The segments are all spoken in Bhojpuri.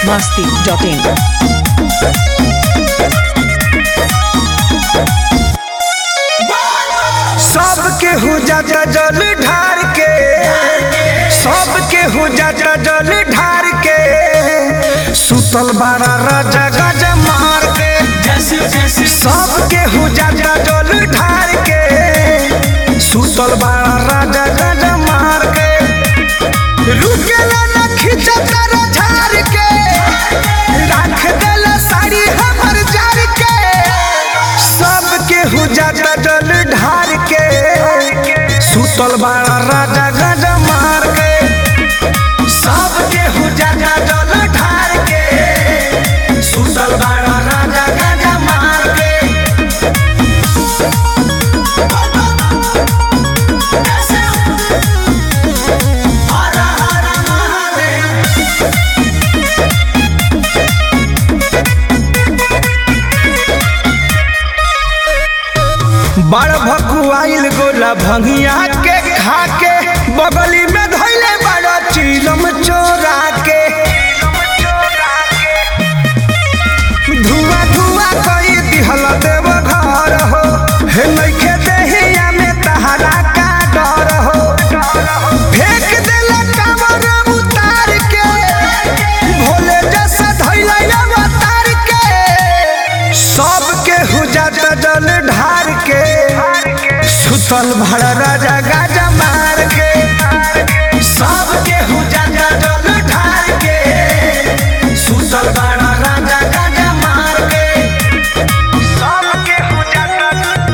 masti.in. सबके हो जाता जल ढार के सबके हो जाता जल ढार के सुतल बारा राजा गज मार के सबके हो जाता जल ढार के सुतल बारा राजा गज मार के रुकेला न खिंचता रे झार के राख देला साड़ी हमर जार के सबके हो जाता जल ढार के सुतल बाड़ा राजा गज मार के सबके हो जाता जल ढार के सुतल बाड़ा राजा गज मार के हर हर महादेव बड़ भकुआइल गोला भंगिया के खा के बगली में धैले बड़ा चीलम चोरा के धुआं धुआं कई दिहल देव घर हो हे नइखे देहिया में तहरा का डर हो फेंक देला कमर उतार के भोले जैसा धैले अवतार के सबके हो जाता जल ढार के सुतल भर राजा गाजा मार के सबके हो जाता जल ढार के सुतल भर राजा गाजा मार के सबके हो जाता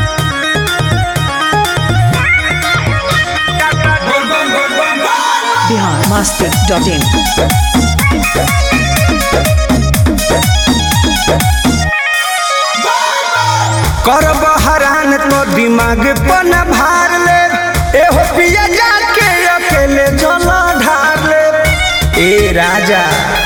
बोल बम बोल बम बोल Bihar masti.in. कर बहरान तो दिमाग पन भार ले एहो पिया जाके अकेले जल ढार ले ए राजा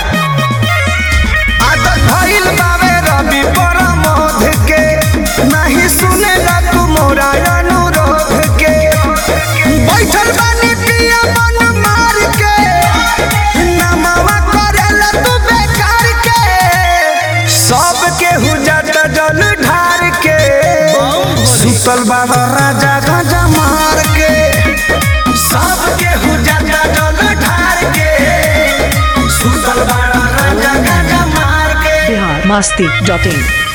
आदत भइल बावे रवि परमोध के नहीं सुने तू मोरा अनुरोध के बैठल बानी पिया मन मार के नमवा करेला तू बेकार के सबके हो जाता जल ढार के सुतल बाबा राजा गाजा मार के सबके हो जाता जल ढार के सुतल बाबा राजा गाजा मार के Bihar masti.in.